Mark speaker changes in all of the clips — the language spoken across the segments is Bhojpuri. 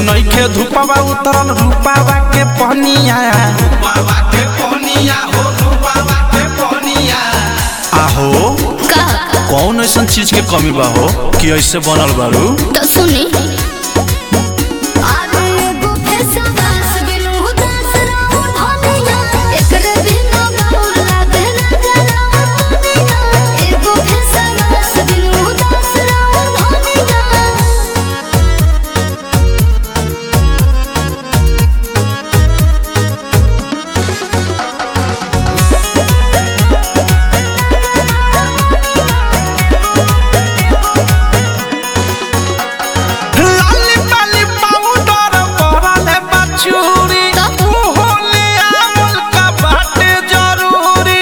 Speaker 1: नइखे धुपवा उतरल रूपावा के पहनिया आहो
Speaker 2: का
Speaker 1: कौन ऐसन चीज के कमी बा हो कि ऐसे बनल बारू
Speaker 2: तो सुनी आगे एगो फेसवास बिनु उदास रहू धनिया एकरे बिनु गौर लागे ना जराऊ दुनिया एगो फेसवास बिनु उदास रहू धनिया
Speaker 1: लाली पाली पाउडर परले बचूरी
Speaker 2: तब?
Speaker 1: होले आवल का बाटे जरूरी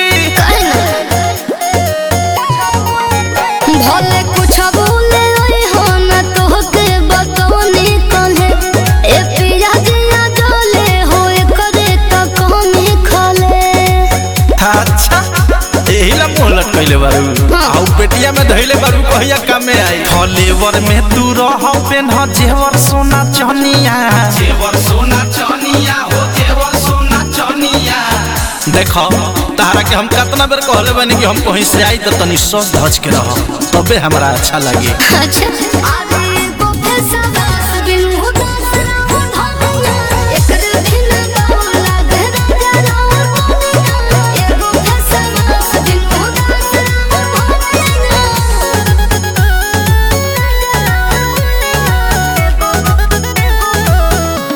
Speaker 2: भले कुछ बोले ओए हो न तोहके बतौनी कहे ए पिया जिया डोले हो करे त कमी खले
Speaker 1: अच्छा एही ला मोह लटकैले बारू
Speaker 2: हाँ।
Speaker 1: आउ पेटिया में धइले बारू कहिया कामे आई फलेवर में तू रह पेन जेवर सोना चनिया जेवर सोना चनिया हो जेवर सोना चनिया देखो तारा के हम कितना बेर कहले बानी कि हम कहीं से आई त तनी सस धज के रह तबे हमरा अच्छा लगे
Speaker 2: अच्छा आगे एगो फेसवास बिनु उदास रहू धनिया एकरे बिना गौर लागे ना जराऊ दुनिया एगो फेसवास बिनु उदास रहू धनिया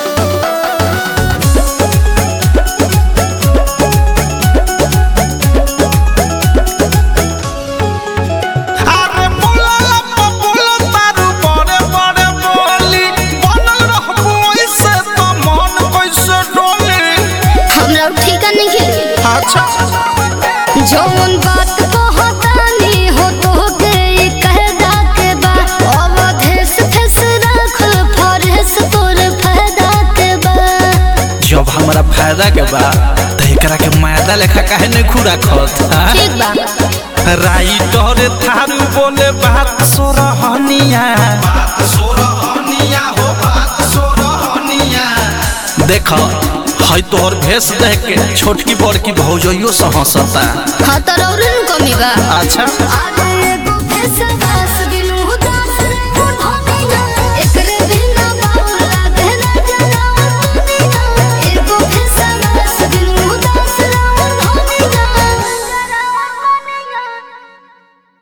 Speaker 1: अरे बोला लप्पा बोला तारू बड़े बड़े बोली बनल रहबो ऐसे तो मन कैसे डोली
Speaker 2: हमरा ठीक नहीं खेली
Speaker 1: अच्छा
Speaker 2: जौन बात कहतानी हो तोहके ई कहदा के बा अवधेश फेस रख फरेस तोर फायदा के बा
Speaker 1: जब हमरा फायदा के बा त एकरा के मायदा लेखा काहे नहीं खुरा खत
Speaker 2: ठीक बा
Speaker 1: राइटर थारू बोले बात सोरहनिया बात सोरहनिया हो बात सोरहनिया देख है तोहर भेष देख के छोटकी बड़की भौजइयो से हंसता
Speaker 2: हाँ तो रौरन कमी बा
Speaker 1: अच्छा
Speaker 2: आगे